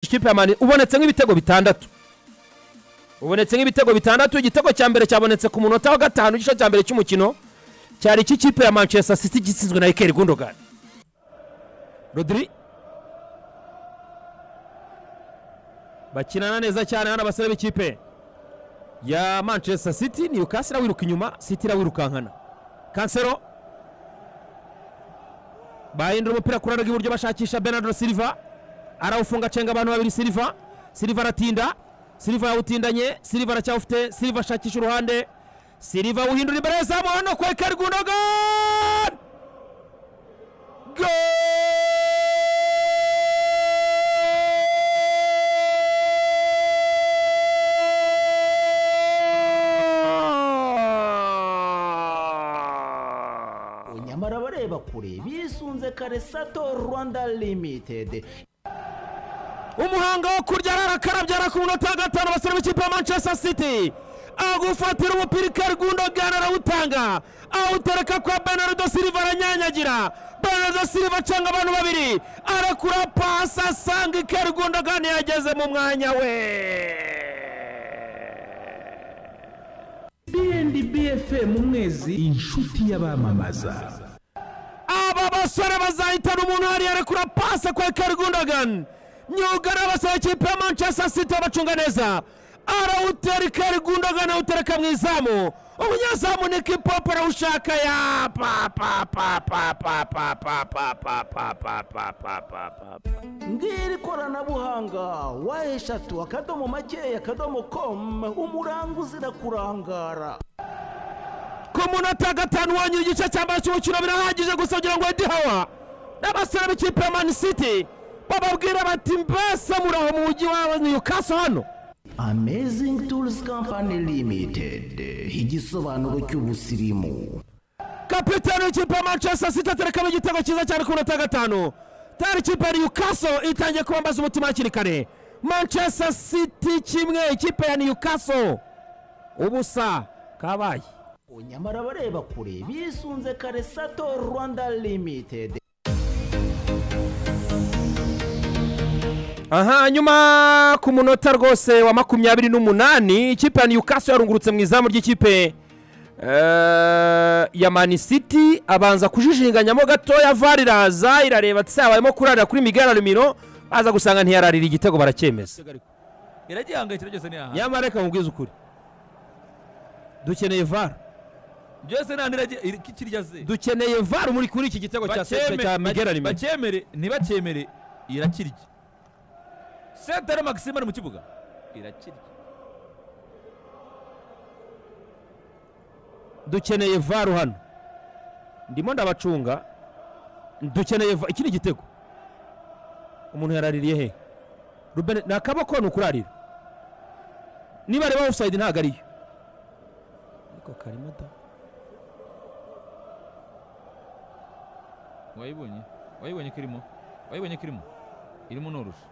ikipe ya mani ubonetse nk'ibitego bitandatu ubonetse nk'ibitego bitandatu igitego cya mbere cyabonetse ku munota wa gatanu igice cya mbere cy'umukino cyari icy'ikipe ya manchester city gitsinzwe na ikeri gundogan rodiri bakinana neza cyane hano abasore b'ikipe ya manchester city ni ukasi irawiruka inyuma city irawirukankana kansero bahindura umupira ku ruhande rw'iburyo bashakisha benardo silva arawufunga acenga abantu babiri silva silva aratinda silva yawutindanye silva aracyawufite silva ashakisha uruhande silva awuhindura imbere y'azamu hano kwa ekari gundogan nyamara abareba kure bisunze karesato rwanda limitedi umuhango wo kurya ararakarabya ara ku munota wa gatanu abasore b'ikipe ya manchester city agufatira umupira ikari gundogan arawutanga awutereka kwa benardo silva aranyanyagira benardo silva acanga abantu babiri arakura pasi asanga ikari gundogan yageze mu mwanya we bnd bfm umwezi inshuti y'abamamaza aba basore bazahitana umuntu hariya arekura pase kwa Ekeri Gundogan myugariro abasore ikipe ya Manchester City abacunga neza arawutera Ekeri Gundogan awutereka mu izamu umunyezamu ni Kipopo arawushaka ya pa pa pa pa pa pa pa pa pa pa pa pa pa pa pa pa ngiri koranabuhanga wa eshatu akadomo makeya akadomo komu umuranga uzira kurangara ku munota wa gatanu wonyine igice cya mbere cy'umukino birahagije gusa kugira ngo Eddie Howe n'abasore b'ikipe ya Man City bababwira bati mbese muraho mu mujyi wa Newcastle hano amazingi turuzi kampani limitedi igisobanuro cy'ubusirimu kapitani w'ikipe ya manchester city aterekamo igitego cyiza cyane ku minota ya gatanu tayari ikipe ya newcastle itangiye kubambaza umutima hakiri kare manchester city kimwe ikipe ya newcastle ubusa kabaye nyamara abareba kure bisunze karesato rwanda limitedi aha nyuma ku munota rwose wa makumyabiri n'umunani ikipe ya newcastle yarungurutse mu izamu ry'ikipe eh, ya mani city abanza kujijinganyamo gatoya var iraza irareba ati habayemo kurarira kuri migara rumiro baza gusanga ntiyararira igitego baracyemeza iragihangayikira byose ni aha nyamara reka mubwize ukuri dukeneye var byose ni aha niragi- kirya ze dukeneye var muri kuri iki gitego cya Bakeme- cya migara ba- rumiro bakemere ntibacyemere irakirya sentere maxime ari mu kibuga irakirya dukeneye varu hano ndimo ndabacunga dukeneye va- iki ni igitego umuntu yaraririye he rubene ni akaboko ni ukurarira niba areba ofusayidi ntabwo ariyo ariko karimo da wayibonye wayibonye ko irimo wayibonye ko irimo irimo norusha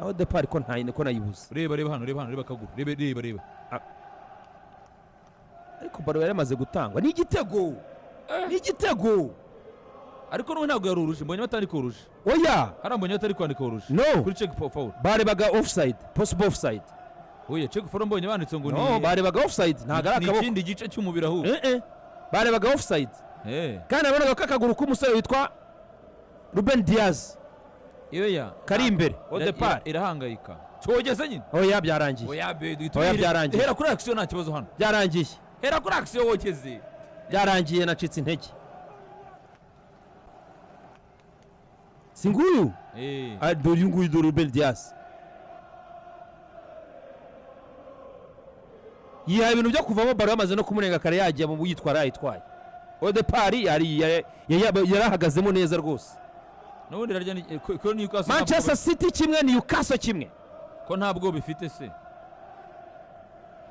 aho depari ko nta ko nayibuze reba reba hano reba hano reba akaguru reba reba reba ariko baro yari amaze gutangwa ni igitego ni igitego ariko n'ubu ntabwo yarurushe mbonye batari kurusha oya hariya mbonye batari kwandika urusha no kuri check for foul barebaga ofusayidi posibo ofusayidi oya check for mbonye banditse ngo no barebaga ofusayidi ntabwo ari ni akaboko ikindi gice cy'umubiri ahubwo Eh, eh. barebaga ofusayidi eh kandi nabonaga ko akaguru k'umusore witwa ruben diaz iyo ya kari imbere au Ira- depart ira- irahangayika cyogeze nyine oya byarangiye oya be Oya, dutumire byarangiye. hera kuri action nta kibazo hano byarangiye hera kuri action wogeze byarangiye nacitse intege si nguyu eh Ah, dore uyu nguyu dore ruben diaz yihaye ibintu byo kuvamo baro yamaze no kumurenga kare yagiye mu yitwara yayitwaye odepari yari yari- yari- yarahagazemo neza rwose n'ubundi rarya ni- ko- ko Newcastle ntabwo- manchester city kimwe ni yukaso kimwe ko ntabwo bifite se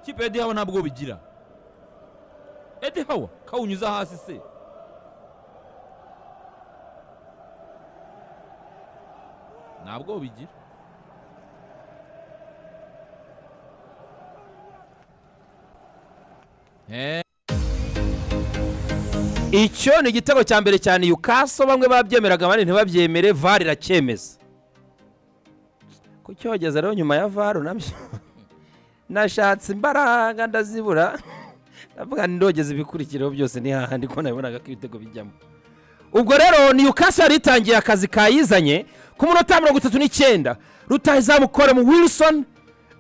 kipe ya dihawa ntabwo bigira edi hawa kawunyuza hasi se ntabwo bigira Eh, icyo ni igitego cya mbere cyane yukaso bamwe babyemeraga abandi ntibabyemere vari iracyemeza ku cyogeza rero nyuma ya varu nabyo nashatse imbaraga ndazibura ndavuga ndogeza ibikurikiraho byose ni hahandi ko nabibonaga ko ibitego bijyamo ubwo rero newcastle yari itangiye akazi kayizanye ku munota mirongo itatu n'icyenda rutahizamu koremu wilson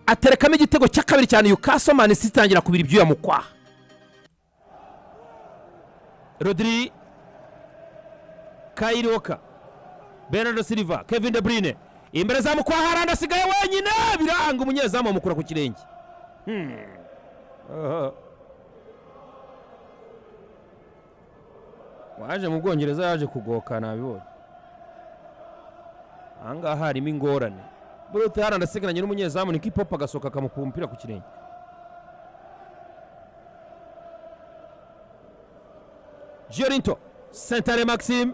aterekamo igitego cya kabiri cya newcastle manisi itangira kubira ibyuya mu kwaha rodiri kayiroka bernardo silva kevin de bruyne imbere za mukwahara asigaye wenyine biranga umunyezamu bamukura ku kirenge waje mu bwongereza yaje kugoka nabibonye aha ngaha harimo ingorane burute haranda asigaranye n'umunyezamu ni kipopu agasohoka akamupira umupira ku kirenge Giorinto sentare Maxime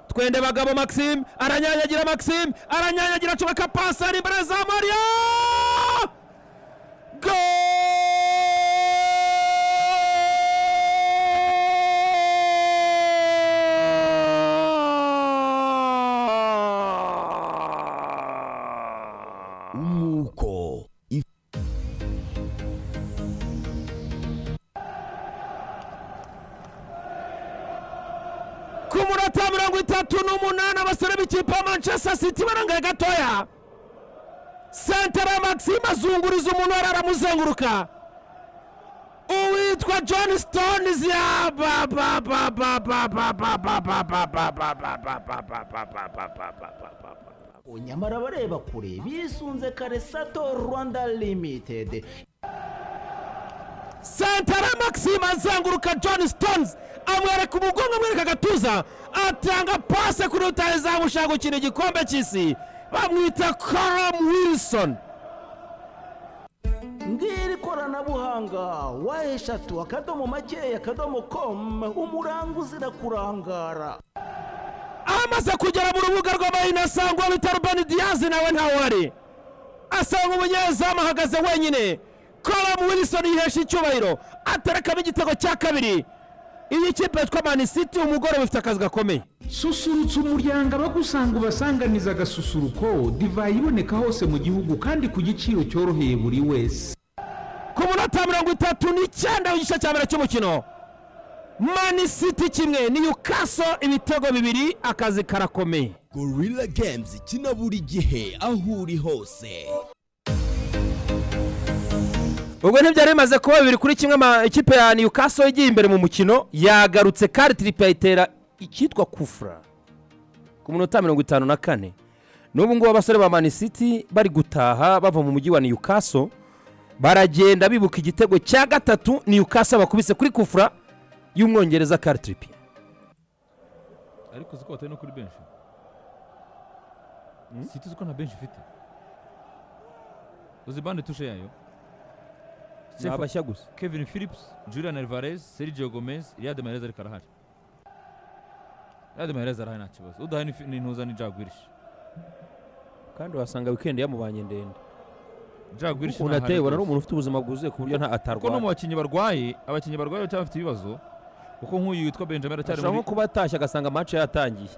twende bagabo Maxime aranyanyagira Maxime aranyanyagira acomeka pasi ari imbere za Mario Goal! ku munota mirongo itatu n'umunani abasore b'ikipe ya manchester city barangaye gatoya sentara maxime azunguriza umuntu wari aramuzenguruka uwitwa john stones ya ba ba ba ba ba ba ba ba ba ba ba ba ba ba ba ba ba ba ba ba ba ba ba nyamara abareba kure bisunze kare sato rwanda limitedi santara maxime azenguruka john stones amwereka umugongo amwereka agatuza atanga pase kuri rutahizamu ushaka gukina igikombe cy'isi bamwita karamu wilson ngiri koranabuhanga wa eshatu akadomo makeya akadomo komu umuranga uzira kurangara amaze kugera mu rubuga rw'amahina asanga uwo bita rubani diyazi nawe ntawe ari asanga umunyezamu ahagaze wenyine karamu wilson yihesha icyubahiro aterekamo igitego cya kabiri iyi kipe yitwa mani siti umugore bifite akazi gakomeye susurutsa umuryango abagusanga ubasanganiza agasusuruko divayi iboneka hose mu gihugu kandi ku giciro cyoroheye buri wese ku munota mirongo itatu n'icyenda w'igice cya mbere cy'umukino mani siti kimwe niyukaso ibitego bibiri akazi karakomeye gorilla games ikina buri gihe aho uri hose ubwo ntibyari bimaze kuba bibiri kuri kimwe ama ikipe ya newcastle igiye imbere mu mukino yagarutse karitiripe ayitera icyitwa kufura ku minota mirongo itanu na kane n'ubu ngubu abasore ba mani city bari gutaha bava mu mujyi wa newcastle baragenda bibuka igitego cya gatatu newcastle bakubise kuri kufura y'umwongereza karitiripe ariko uzi ko batari no kuri benshi siti uzi ko nta benshi ifite uzi bande tushe yayo ni Stephen- abashya gusa kevin phillips julian alvarez sergio gomez riyad mahrez ariko arahari riyad mahrez arahari nta kibazo udahari ni fi- ni ntuza ni jagwirish kandi wasanga wikendi yamubanye ndende jagwirish ukuntu ateye ubona ari umuntu ufite ubuzima bwuzuye ku buryo nta kuko no mu atarwara bakinnyi barwaye abakinnyi barwaye cyangwa bafite ibibazo kuko nk'uyu witwa benjamin aracyari ashobora muri nko kuba atashye agasanga match yatangiye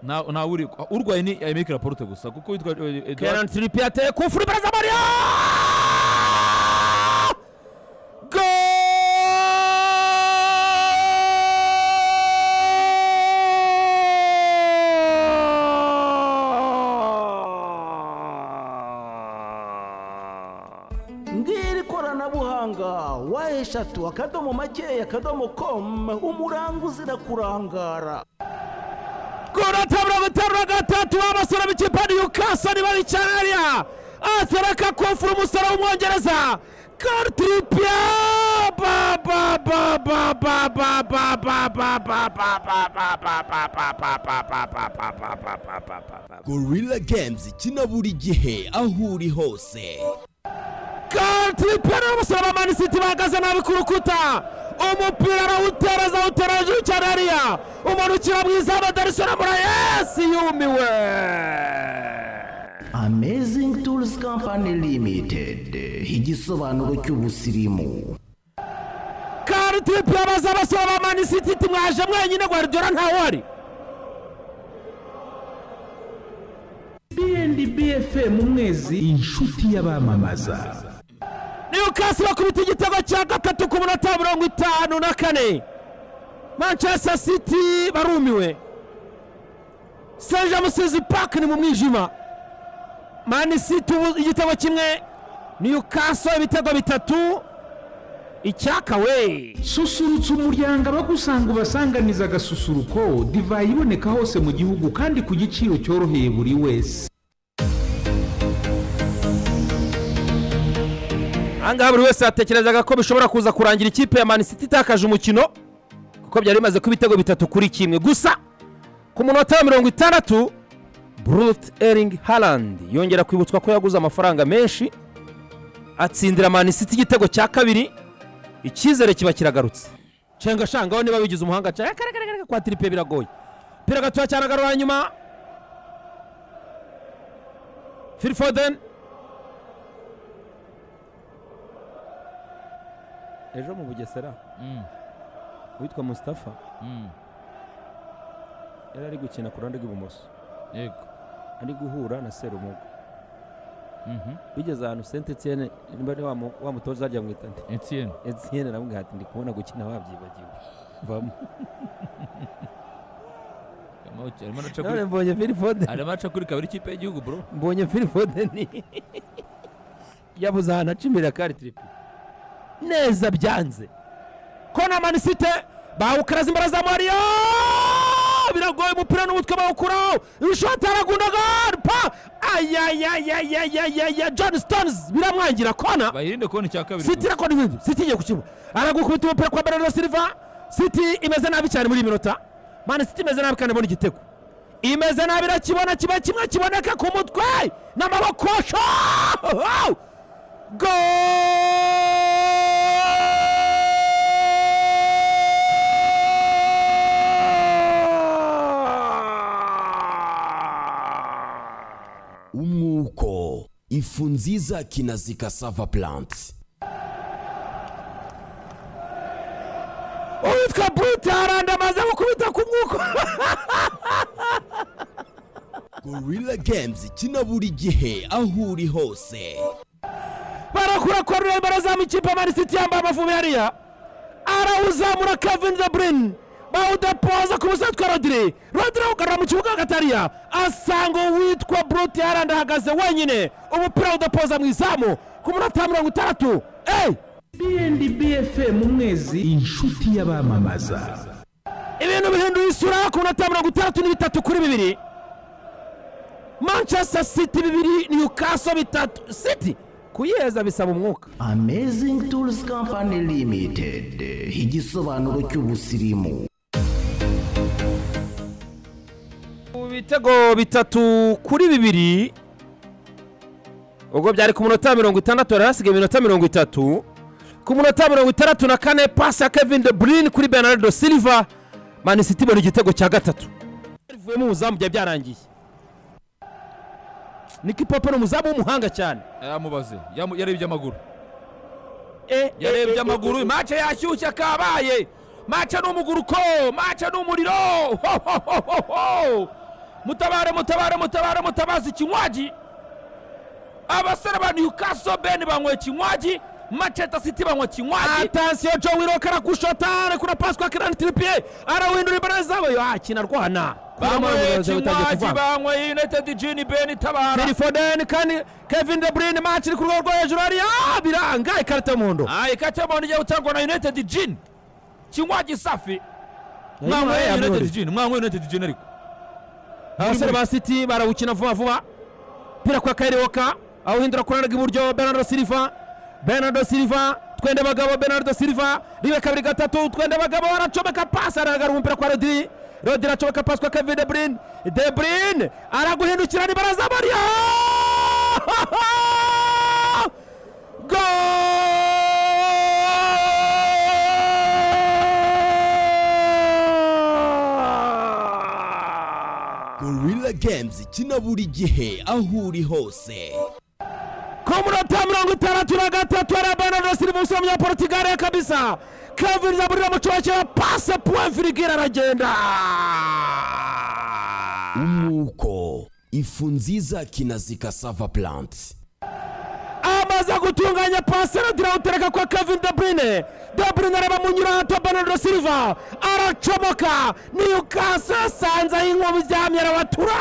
nta- ntawe uri urwaye ni emeke raporute gusa kuko witwa eh, Edouard- kenan tiripi yateye ku mfura imbere za mario ngiri koranabuhanga wa eshatu akadomo makeya akadomo komu umuranga uzira kurangara kunota mirongo itanu na gatatu w'abasore b'ikipe ya newcastle bari cyane hariya atereka kufura umusore w'umwongereza kartiripia ba ba ba ba ba ba ba ba ba ba ba ba ba ba ba ba ba ba ba ba ba ba ba ba ba ba ba gorilla games ikina buri gihe aho uri hose kartiripia ni umusore wa mani city bahagaze nabi ku rukuta umupira arawutera azawutera hejuru cyane hariya umanukira mu izamu darisona murayesi yumiwe amazing tools company limited igisobanuro cy'ubusirimu karitipe baza basaba ba mani city iti mwaje mwenyine guardiola ntawe ari bnd ubundi bfm umwezi inshuti y'abamamaza newukasi bakubita igitego cya gatatu ku munota mirongo itanu na kane manchester city barumiwe senja musizi park ni mu mwijima mani city ubu igitego kimwe newukasi ibitego bitatu icyaka we susurutsa umuryango abagusanga ubasanganiza agasusuruko divayi iboneka hose mu gihugu kandi ku giciro cyoroheye buri wese ahangaha buri wese yatekerezaga ko bishobora kuza kurangira ikipe ya manisiti itakaje umukino kuko byari bimaze kuba ibitego bitatu kuri kimwe gusa ku munota wa mirongo itandatu burute eringi harandi yongera kwibutswa ko yaguze amafaranga menshi atsindira manisiti igitego cya kabiri icyizere kiba kiragarutse nshenga shangaho niba bigize umuhanga cyane karagaragara kwa tiripe biragoye pira gatoya cyane agarura nyuma firifoden ejo mu bugesera Mm, uwitwa mustafa mm, yari ari gukina ku ruhande rw'ibumoso yego ari guhura na serumugo Mhm. bigeze ahantu senti etiyene niba ari wa mu- wa mutoza ajya mwita nde Etienne etiyene aramubwira ati ndi kubona gukina wabyibagiwe vamo arimo arimo araca none kuri- mbonye firifoden arimo araca kuri kabiri ikipe y'igihugu bro mbonye firifoden yabuze ahantu aca imbere ya kari tiripi neza byanze ko na manisite bawukaraza imbaraga za mariya biragoye umupira n'umutwe bawukuraho ishoti aragundagara pa ayayayayayaya john stones biramwangira kona bayirinde kubona icya kabiri siti irakora ibindi siti igiye gukibura aragukubita umupira kwa bernardo silva siti imeze nabi cyane muri iyi minota mani siti imeze nabi kandi ibona igitego imeze nabi irakibona kiba kimwe kiboneka ku mutwe n'amaboko sho umwuko ifu nziza kinazika sava plants uwitwa brute haranda amaze gukubita ku mwuko gorilla games kina buri gihe aho uri hose barakura koruneri barazamu ikipe ya manisiti yambaye amavubi hariya arawuzamura kevin de brin bawudepoza ku musatsi wa rodire rodire awugarura mu kibuga hagati hariya asanga uwitwa brute yarandi ahagaze wenyine umupira awudepoza mu izamu ku munota wa mirongo itandatu eyi bfm umwezi inshuti y'abamamaza ibintu bihinduye isura ku munota wa mirongo itandatu n'ibitatu kuri bibiri manchester city bibiri newcastle bitatu city kuyeza bisaba umwuka amazing tools company limited igisobanuro cy'ubusirimu ibitego bitatu kuri bibiri ubwo byari ku munota wa mirongo itandatu hari hasigaye iminota mirongo itatu ku munota wa mirongo itandatu na kane pasi ya kevin de bruyne kuri bernardo silva manisiti ibona igitego cya gatatu rivuyemo umuzamu byari byarangiye niki pope ni umuzamu w'umuhanga cyane yaramubaze Yamu- yarebye amaguru Eh, eh, eh, yarebye eh, amaguru eh, mace yashyushye kabaye mace ni umuguruko mace ni umuriro ho, ho, ho, ho, ho. mutabare mutabare mutabare mutabaze ikinywaji abasore ba newcastle ben banyweye ikinywaji manchester city banywa ikinywaji atansiyo jo wiroka arakushota arekura pasi kwa kirani tiripiye arawindura imbaraga zawe yo akina arwana banyweye ikinywaji banyweye united jini ben itabara telefodeni kandi kevin de bruyne match iri ku rwego rwo hejuru hariya biranga ikarita y'umuhondo Ah, ikacamoni igiye gutangwa na united jini kinywaji safi Ayimana mwanyweye united yamwihoreye. jini mwanyweye united jini ariko abasore ba city barawukina vuba vuba pira kwa kairewoka awuhindura ku ruhande rw'iburyo bernardo silva bernardo silva twende bagabo bernardo silva ribe kabiri gatatu twende bagabo aracomeka pasi aragara umupira kwa rodiri rodiri acomeka pasi kwa kevin de bruyne de bruyne araguhindukira nibaraza mariya Goal! gorilla games kina buri gihe aho uri hose ku munota mirongo itandatu na gatatu ari bernardo silva umusore w'umunyaportugali kabisa kevin zaburira mu cyuho cya pase point virigire aragenda umwuko ifu nziza kinazika sava plants amaze gutunganya pasera dirawutereka kwa kevin debrine debrine areba munyura hato bernardo silva aracomoka niyukaso yasanze aho inkuba iryamye arabatura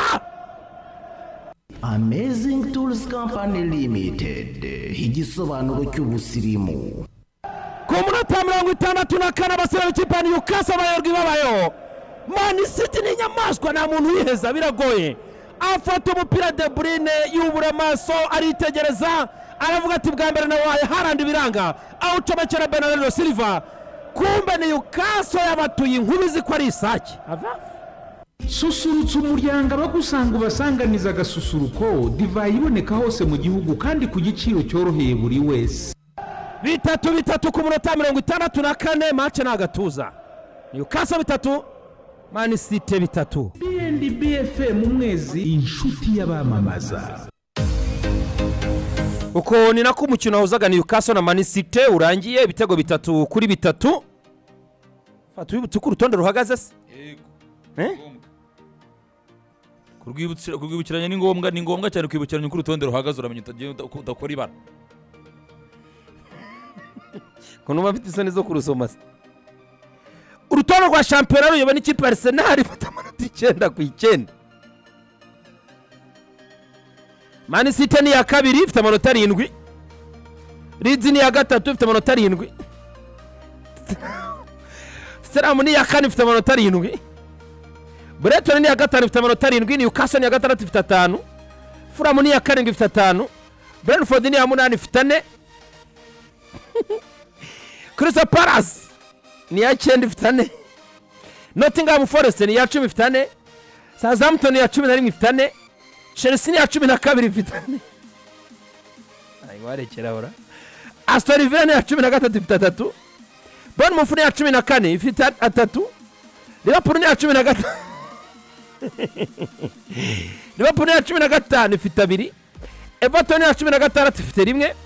amazing tools company limited igisobanuro cy'ubusirimu ku munota mirongo itandatu na kane abasore b'ikipe ya niyukaso abayorwa ibabayeho mani siti ni inyamaswa nta muntu uyiheza biragoye afata umupira debrine yubura amaso aritegereza aravuga ati bwa mbere nawe harandi ibiranga awucomekera bernardo silva kumbe niyukaso yabatuye inkuru izi ko ari isake susurutsa umuryango abagusanga ubasanganiza agasusuruko divayi iboneka hose mu gihugu kandi ku giciro cyoroheye buri wese bitatu bitatu ku munota mirongo itandatu na kane mace ni agatuza niyukaso bitatu mani site bitatu bnb mu mwezi inshuti y'abamamaza uko ni nako umukino wahuzaga niyukaso na manisite urangiye ibitego bitatu kuri bitatu fata wibutse uko urutonde ruhagaze se yego Eh? kurwibukira- kurwibukiranya ni ngombwa ni ngombwa cyane kwibukiranya uko urutonde ruhagaze uramenya utagiye uta- uko udakora ibara ukuntu uba mfite isoni zo kurusoma se urutonde rwa shampiyona ruyoba n'ikipe ya arisenali ifata amanota icyenda ku icyenda manisite ni iya kabiri ifite amanota arindwi rizi ni iya gatatu ifite amanota arindwi siteramu ni iya kane ifite amanota arindwi buretoni ni iya gatanu ifite amanota arindwi niyukaso ni iya gatandatu ifite atanu furamu ni iya karindwi ifite atanu burenfodi ni iya munani ifite ane kirisa parasi ni iya cyenda ifite ane notingamu foresite ni iya cumi ifite ane sazamutoni ya cumi na rimwe ifite ane chelsea ni iya cumi na kabiri ifite ane warekerahora asitori vila ni iya cumi na gatatu ifite atatu bonumofu ni iya cumi na kane ifite atatu ribapuru ni iya cumi na gatanu ribapuru ni iya cumi na gatanu ifite abiri everton ni iya cumi na gatandatu ifite rimwe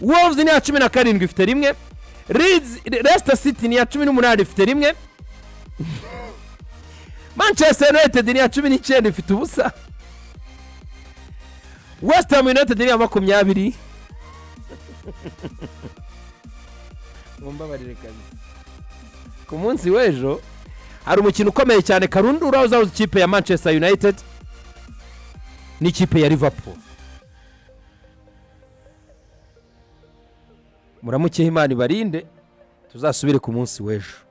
wolves ni iya cumi na karindwi ifite rimwe Leeds- leicester city ni iya cumi n'umunani ifite rimwe manchester united ni iya cumi n'icyenda ifite ubusa west ham united ni iya makumyabiri mumbabarire kabisa ku munsi w'ejo hari umukino ukomeye cyane karundura uzahuza ikipe ya manchester united n'ikipe ya liverpool muramukeho imana ibarinde tuzasubire ku munsi w'ejo